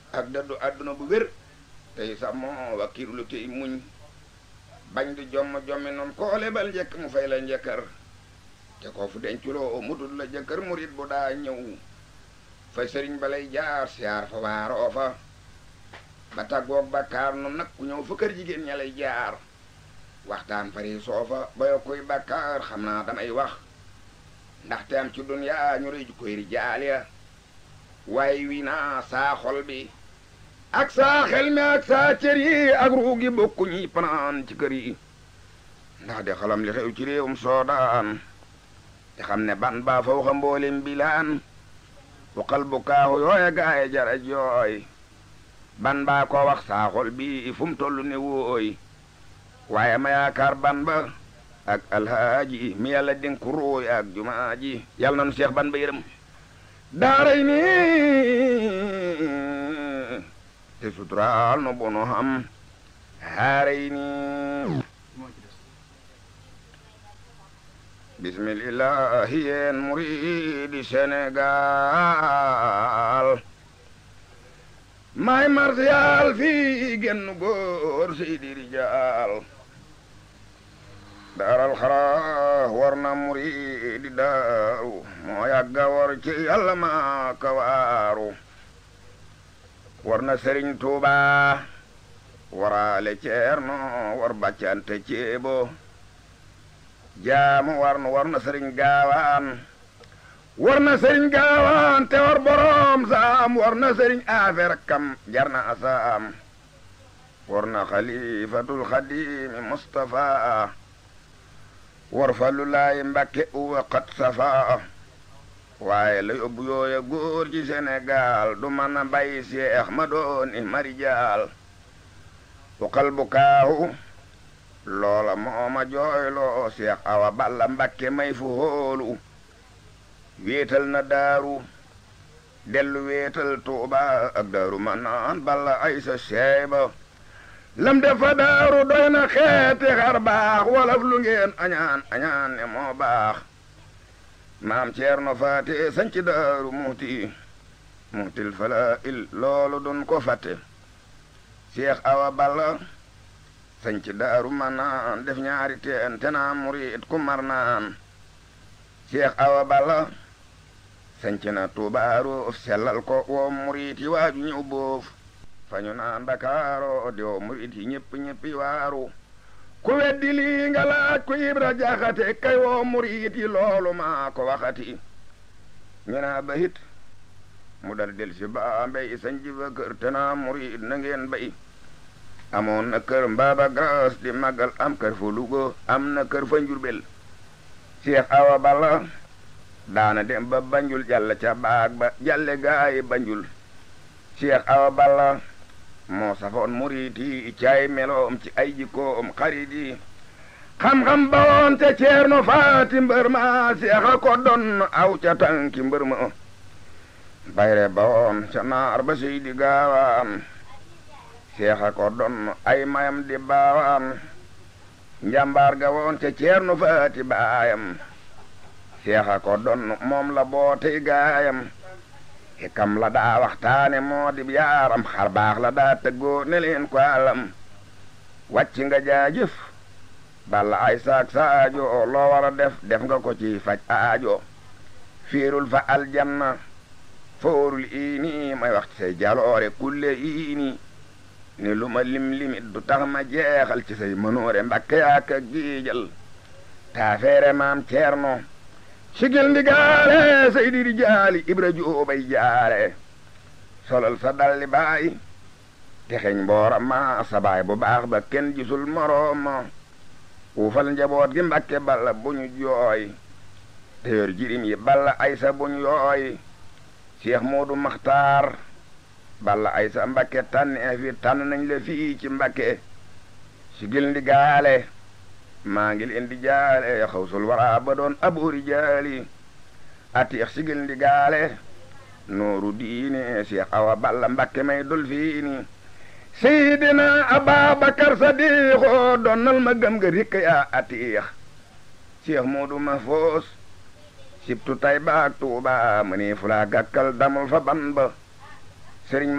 ak dëddu àdduna bu wér tey sax moo wakkiirlu tey muñ bañ di jomm jommi noonu koo lebal njëkk mu fay la njëkkër te koo fu denculoo mutul la jëkkër murit bu daa ñëw fa sëriñ ba lay jaar siyaar fa waaroo fa ba tàggoog bàkkaar noonu nag ku ñëw fa kër jigéen ña lay jaar waxtaan fari soofa ba yokkuy bàkkaar xam naa damay wax ndaxte am ci dunyaa ñu rëy ju koy rijaal ya waaye wi naa saa xol bi ak saa xel mi ak saa cër yi ak ruugi bokku ñi panaan ci kër yi ndax de xalam li xew ci réewum soodaan te xam ne ban baa fa waxa mboolem bilaan waxal bu kaaxu yooya gaaye jara jooy ban baa ko wax saa xol bi fu mu toll ne wooy waaye ma yaakaar ban ba ak alhaaji mi yàlla dénk ruuy ak jumaa ji yàlla nanu seex ban ba yërëm daaray ni te suturaal no bono xam haaray ni bismillahi yeen muridi Sénégal may marsiyaal fii genn góor seydi rijaal daaral xara war na muridi daaru moo yàgga war ci yàlla maa ka waaru war na sëriñ tuuba waraale ceerno war bàccante ceebo jaamu war na war na sëriñ gaawaan war na sëriñ gaawaan te war boroom saam war na sëriñ affaire kam jar na asaam war na xalifatul xadimi mustafa war fallu laay mbakke uwa xat safa waaye la yóbbu yooya góor ci Sénégal du mën a bay seex ma dooni marijaal waxal bu kaahu loola mooma jooyloo seex awa balla mbakke may fu hóolu wéetal na daaru dellu wéetal tuuba ak daaru ma naan balla ay sa seeba lam defa daaru doy na xeeti xar baax walaf lu ngeen añaan añaan ne moo baax maam ceerno faate sanc daaru muuti muutil fala il loolu dun ko fatte seex awa balla sanc daaru ma naan def ñaari teen te naa murit ku mar naan seex awa balla sanc na tuubaaru sellal ko woo murit yi waaju ñëw boof fañu naan Ndakaaro di woo murit yi ñëpp ñëppi waaru ku weddi lii nga laaj ku ibra jaxate kay woo murit yi loolu maa ko waxati ñu naa ba hit mu dal del si baa mbay sanc ba kër te naa murit na ngeen bay amoon na kër mbaaba gras di màggal am kër fa Luga am na kër fa Njurbel Seex Awa Balla daana dem ba Banjul jàll ca baag ba jàlle gaayi Banjul Seex Awa Balla moo safoon murit yi caay meloom ci ay jikkoom xarit yi xam-xam ba woon te ceerno faati mbër ma seexa ko doon aw ca tànki mbër ma bayre ba woon ca naar ba sey di gaawaan seexa ko doon ay mayam di baawaan njàmbaar ga woon te ceerno faati baayam seexa ko doon moom la bootey gaayam hikam la daa waxtaane moo di yaaram xar baax la daa tëggoo ne leen ko alam wàcc nga jaajëf balla ay saak saajo loo war a def def nga ko ci faj aajo fiirul fa aljanna foorul iini may wax ci say jaloore kulle iini ni lu ma lim limit du tax ma jeexal ci say mënoore mbakke yaaka giijal taafeere maam ceerno sigil ndigaale seydi rijaali ibra joobay jaare solal sa dalli baay texeñ mboora ma sa baay bu baax ba kenn gisul moroom ma uufal njaboot gi mbakke balla bu ñu jooy te yor jirim yi balla aysa bu ñu yooy seex moodu maxtaar balla aysa mbakke tànnee fi tànn nañ la fii ci mbakke sigil ndigaale maa ngi leen di jaale xawsul wara ba doon aboori jaali atiix sigil ndi gaale nooru diine Seex Awa Balla Mbakke may dol fiini Seydina Ababakar Sadiixo donnal ma gëm nga rikk yaa atiix Seex Moodu ma foos sibtu tay baak Tuuba ma ni fulaa gàkkal damul fa ban ba sëriñ